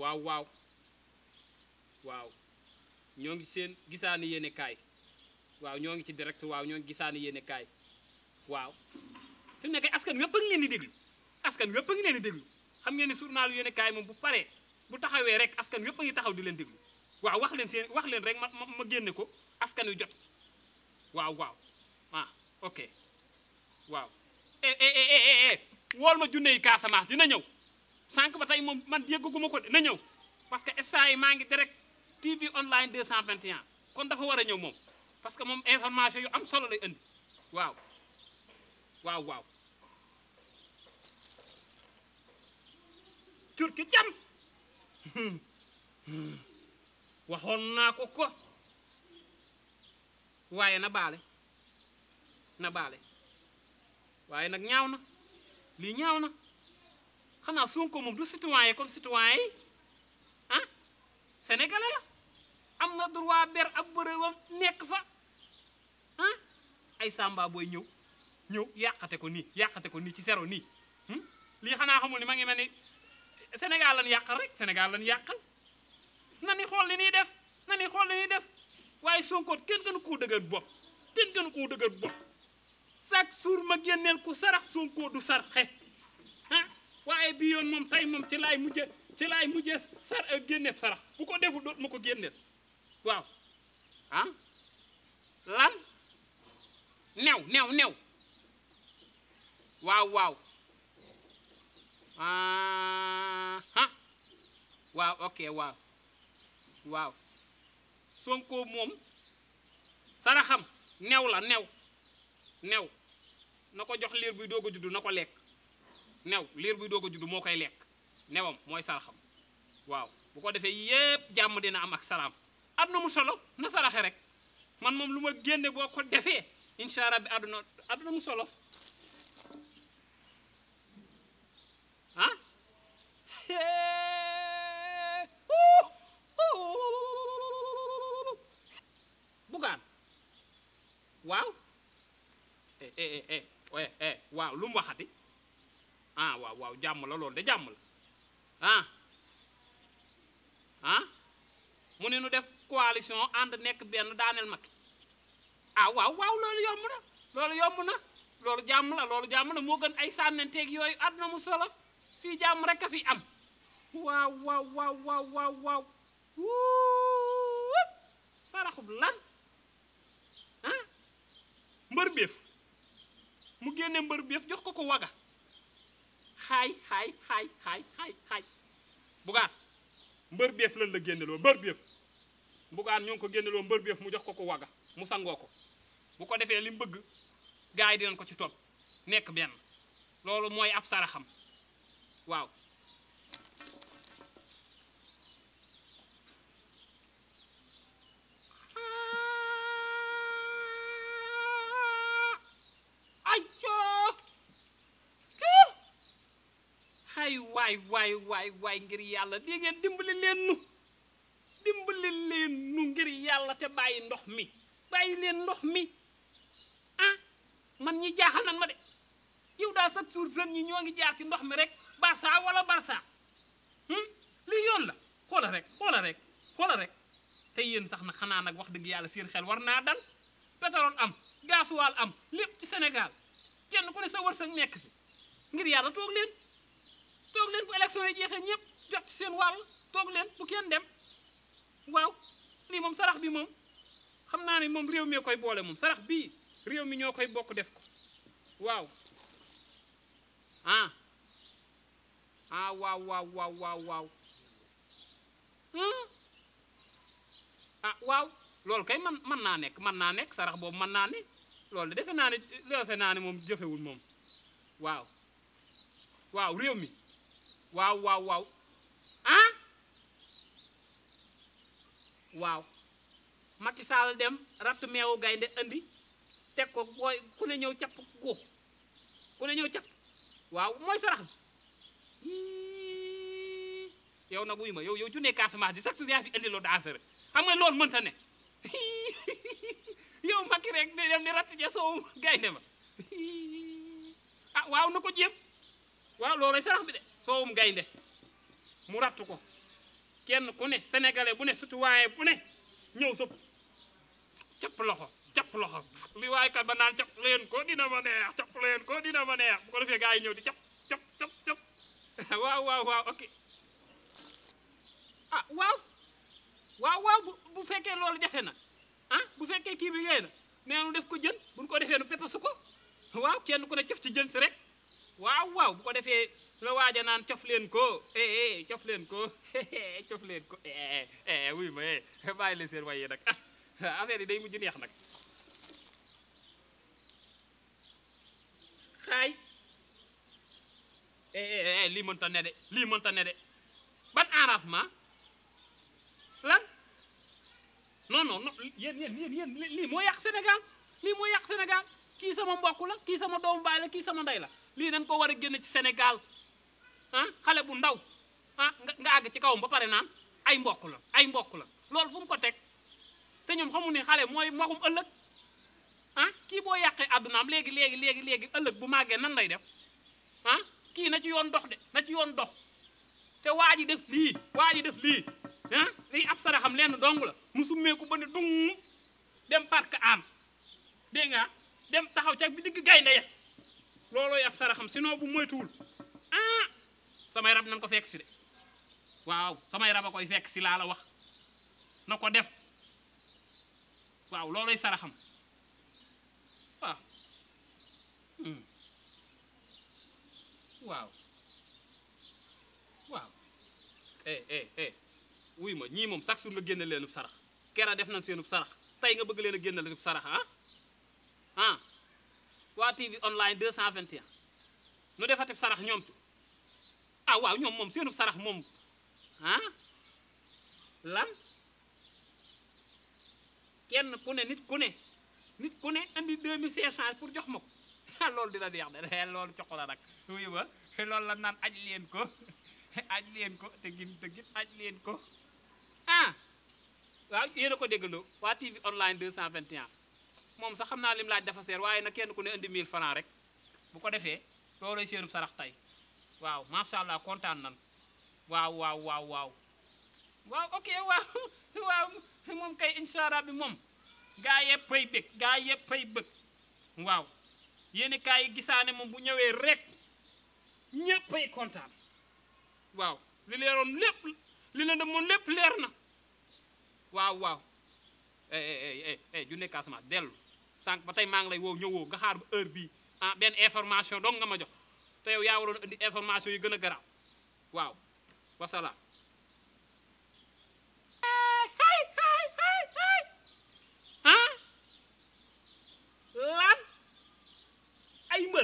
waaw waaw waaw ñoo ngi seen gisaani yéene kaay waaw ñoo ngi ci direct waaw ñoo ngi gisaani yéene kaay waaw fi mu nekk askan wépp a ngi leen di déglu askan wépp a ngi leen di déglu xam ngeen ni journalu yéene kaay moom bu paree bu taxawee rek askan wépp a ngi taxaw di leen déglu waaw wax leen seen wax leen rek ma ma ma génne ko askan wi jot waaw waaw ah ok waaw eh eh eh eh eh wool ma junne yi Casamance dina ñëw sànq ba tey moom man yëggaguma ko de na ñëw parce que instant yi maa ngi direct TV online 221 kon dafa war a ñëw moom parce que moom information yu am solo lay indi waaw waaw waaw turki jam waxoon naa ko ko waaye na baale na baale waaye nag ñaaw na lii ñaaw na xanaa Sonko moom du citoyen comme citoyen yi ah sénégalais la am na droit ber ab bërëwam nekk fa ah ay samba booy ñëw ñëw yàqate ko nii yàqate ko nii ci zéro nii hmm? lii xanaa xamul ni ma ngi mel ni Sénégal lan yàqal rek Sénégal lan yàqal na ni xool li ñuy def na ni xool li ñuy def waaye Sonko kenn gënu koo dëgër bopp kenn gënu koo dëgër bopp chaque jour ma génneel ko sarax Sonko du sarxe ah waaye bii yoon moom tey moom ci laay mujje ci laay mujjee sar génneef sarax bu ko deful doot ma ko génneel waaw ah lan new new new waaw waaw ah waaw ok waaw waaw Sonko moom saraxam new la new new na ko jox liir buy doog a juddu na ko lekk new liir buy doog a juddu moo koy lekk newam mooy saraxam waaw bu ko defee yépp jàmm dina am ak salaam àdduna mu solo na saraxe rek man moom lu ma génne boo ko defee incha allah bi àdduna àdduna mu solo ah bugaan waaw eh eh eh eh eh waaw lu mu waxati ah waaw waaw jàmm la loolu de jàmm la ah ah mu ne nu def coalition ànd nekk benn daaneel Macky ah waaw waaw loolu yomb na loolu yomb na loolu jàmm la loolu jàmm na moo gën ay sànnanteeg yooyu àdduna mu solo fii jàmm rek a fi am waaw waaw waaw waaw waaw waaw wuup saraxub lan ah mbër béef mu génne mbër béef jox ko ko waga xaay xaay xaay xaay xaay xaay bugaan mbër béef lan la génneloo mbër béef bugaan ñoo ngi ko génneloo mbër béef mu jox ko ko waga mu sangoo ko bu ko defee li mu bëgg gars yi dinañ ko ci topp nekk benn loolu mooy ab saraxam waaw ay coo coo ay waay waay waay waay ngir yàlla di ngeen dimbali leen nu dimbali leen nu ngir yàlla te bàyyi ndox mi bàyyi leen ndox mi ah man ñi jaaxal nan ma de yow daal chaque jour jeunes ñi ñoo ngi jaar ci ndox mi rek Barça wala Barça lii yoon la xoola rek xoola rek xoola rek te yéen sax na xanaa nag wax dëgg yàlla seen xel war naa dal pétrole am gasoil am lépp ci Sénégal kenn ku ne sa wërsëg nekk fi ngir yàlla toog leen toog leen bu élection yi jeexee ñëpp jot ci seen wàll toog leen bu kenn dem waaw lii moom sarax bi moom xam naa ne moom réew mi koy boole moom sarax bii réew mi ñoo koy bokk def ko waaw ah ah waaw waaw waaw waaw waaw ah waaw loolu kay man mën naa nekk mën naa nekk sarax boobu mën naa ne loolu de defe naa ne defe naa ne moom jëfewul moom waaw waaw réew mi waaw waaw waaw ah waaw Macky Sall dem ratt meewu gaynde andi teg ko booy ku ne ñëw capp guux ku ne ñëw capp waaw mooy sarax bi yow nag wuy ma yow yow junne Casamance di sax tu yaa fi indi loo dansere xam nga loolu mënta ne yow Macky rek di dem di ratt ja soowu gaynde ma ah waaw na ko jéem waaw loolay sarax bi de soowum gaynde mu ratt ko kenn ku ne sénégalais bu ne citoyen bu ne ñëw sëpp capp loxo capp loxo li waaye kat ba naan capp leen ko dina ma neex capp leen ko dina ma neex bu ko defee gars yi ñëw di capp capp capp capp waaw waaw waaw ok ah waaw waaw waaw bu bu fekkee loolu jafe na ah bu fekkee kii bi ngay na nee nu def ko jën buñ ko defee nu pepasu ko waaw kenn ku ne cof ci jën si rek waaw waaw bu ko defee la waaja naan cof leen ko eh eh cof leen ko cof leen ko eh eh wuy ma eh bàyyi leen seen waye nag ah affaire yi day mujj neex nag xaay eh eh eh lii mënta ne de lii mënta ne de ban arrangement lan non non non yéen yéen yéen yéen lii moo yàq Sénégal lii moo yàq Sénégal kii sama mbokk la kii sama doomu baay la kii sama ndey la lii dañ ko war a génn ci Sénégal ah xale bu ndaw ah nga nga àgg ci kawam ba pare naan ay mbokk la ay mbokk la loolu fu mu ko teg te ñoom xamu ne xale mooy magum ëllëg ah kii boo yàqee àddunaam léegi léegi léegi léegi ëllëg bu màggee nan lay def ah kii na ci yoon dox de na ci yoon dox te waa ji def lii waa ji def lii ah lii ab saraxam lenn dong la mu summeeku ba ne dung dem parc am dégg nga dem taxaw ca bi digg gaynde ya loolooy ab saraxam sinon bu moytuwul ah samay rab nan ko fekk si de waaw samay rab a koy fekk si laa la wax na ko def waaw loolooy saraxam waaw hmm. waaw waaw eh eh eh wuy ma ñii moom chaque jour nga génne leenub sarax kera def nañ seenub sarax tey nga bëgg leen a génne leenub sarax ah ah waa TV online 221 nu defatib sarax ñoom tu ah waaw ñoom moom seenub sarax moom ah lan kenn ku ne nit ku ne nit ku ne andi 2500 pour jox ma ko ah loolu dina neex de loolu jox la nag wuy ma loolu la naan aj leen ko aj leen ko te gin te gin aj leen ko ah waaw yéen a ko déggandoo waa TV online 221 moom sax xam naa lim laaj dafa seer waaye nag kenn ku ne indi 1000 francs rek bu ko defee loolooy seenub sarax tey waaw macha allah kontaan nan waaw waaw waaw waaw waaw ok waaw waaw moom kay incha allah bi moom gaa yëpp pay bëgg gaa yëpp pay bëgg waaw yéen kaay yi gisaane moom bu ñëwee rek ñëppay kontaan waaw li leeroon lépp li leen moon lépp leer na waaw waaw eh eh eh eh junne Casamance dellu sànq ba tey maa ngi lay woo ñëwoo nga xaar ba heure bii ah benn information dong nga ma jox te yow yaa waroon indi information yu gën a garaaw waaw wasalaam. ah lan ay mbël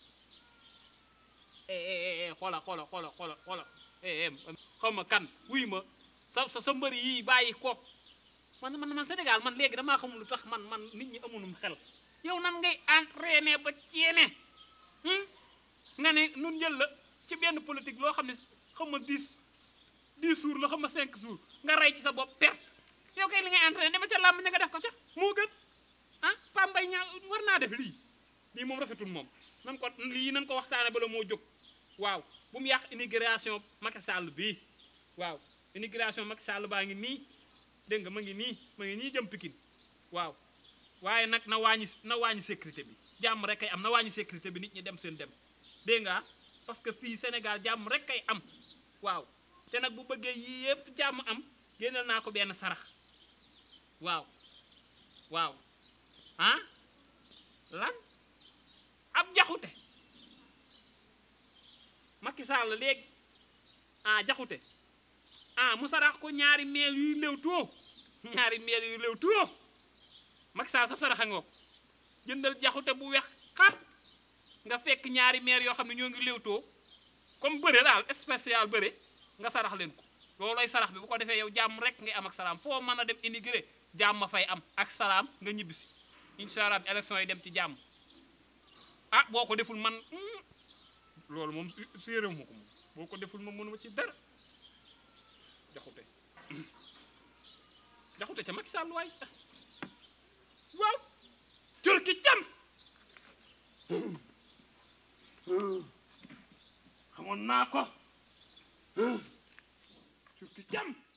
xoola xoola xoola xoola xoola xaw ma kan wuy ma sa sa sa mbëri yii bàyyi ko man man man Sénégal man léegi damaa xamul lu tax man man nit ñi amunum xel yow nan ngay entraîné ba ceene nga ne nun jël la ci benn politique loo xam ne xam ma 10 10 jours la xam ma 5 jours nga rey ci sa bopp perte yow kay li ngay entraîné dama ca làmb ña nga def ko ca moo gën ah Pambay ñaa war naa def lii lii moom rafetul moom nan ko lii nan ko waxtaane bala moo jóg waaw bu mu yàq immigration Macky Sall bii waaw immigration Macky Sall baa ngi nii dégg nga ma ngi nii ma ngi nii jëm Pikine waaw waaye nag na wàññi na wàññi sécurité bi jàmm rek kay am na wàññi sécurité bi nit ñi dem seen dem dégg nga parce que fii Sénégal jàmm rek kay am waaw te nag bu bëggee yii yëpp jàmm am génneel naa ko benn sarax waaw waaw ah lan ab jaxute Macky Sall léegi ah jaxute ah mu sarax ko ñaari meel yuy léw too ñaari meel yuy léw too Macky Sall sab saraxa nga ko jëndal jaxute bu wex xat nga fekk ñaari meer yoo xam ne ñoo ngi léw too comme bëre daal spécial bëre nga sarax leen ko loolooy sarax bi bu ko defee yow jàmm rek ngay am ak salaam foo mën a dem immigré jàmm ma fay am ak salaam nga ñibbisi incha allah bi élection yi dem ci jàmm ah boo ko deful man loolu moom séeréw ma ko moom boo ko deful ma mënuma ci dara jaxute jaxute ca Macky Sall waay waaw turki jam xamoon naa ko turki jam